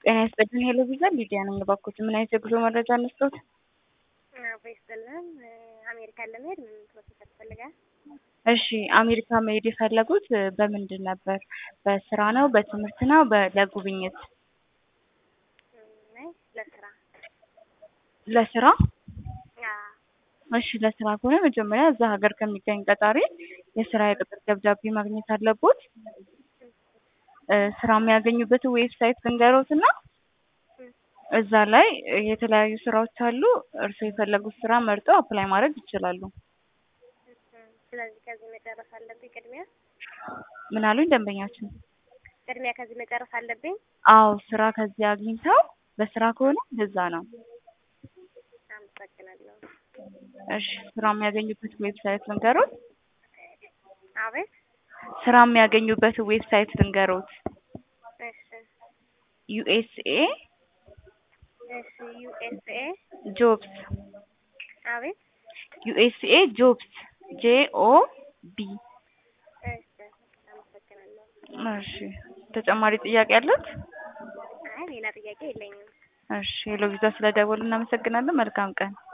ጤና ይስጥልኝ ሄሎ ቪዛ ሊዲያ ነኝ። እባክዎት ምን አይነት የጉዞ መረጃ እንስጥዎት? አዎ ይስጥልን። አሜሪካን ለመሄድ ምን ፕሮሰስ ያስፈልጋል? እሺ አሜሪካ መሄድ የፈለጉት በምንድን ነበር? በስራ ነው? በትምህርት ነው? በ- ለጉብኝት? አይ ለስራ። ለስራ? አዎ እሺ ለስራ ከሆነ መጀመሪያ እዛ ሀገር ከሚገኝ ቀጣሪ የስራ የቅጥር ደብዳቤ ማግኘት አለቦት። እ ስራ የሚያገኙበትን ዌብሳይት ልንገሮት እና እዛ ላይ የተለያዩ ስራዎች አሉ። እርስዎ የፈለጉት ስራ መርጠው አፕላይ ማድረግ ይችላሉ። ስለዚህ ከዚህ መጨረስ አለብኝ ቅድሚያ ምን አሉኝ ደንበኛችን? ቅድሚያ ከዚህ መጨረስ አለብኝ። አዎ ስራ ከዚህ አግኝተው በስራ ከሆነ እንደዛ ነው። አመሰግናለሁ። እሺ ስራ የሚያገኙበት ዌብሳይት ልንገሮት? አቤት ስራ የሚያገኙበት ዌብሳይት ልንገሮት? እሺ ዩኤስኤ እሺ ዩኤስኤ ጆብስ አቤት ዩኤስኤ ጆብስ ጄ ኦ ቢ እሺ አመሰግናለሁ። እሺ ተጨማሪ ጥያቄ አለት? አይ ሌላ ጥያቄ የለኝም። እሺ ሄሎ ቪዛ ስለደወሉ እናመሰግናለን። መልካም ቀን።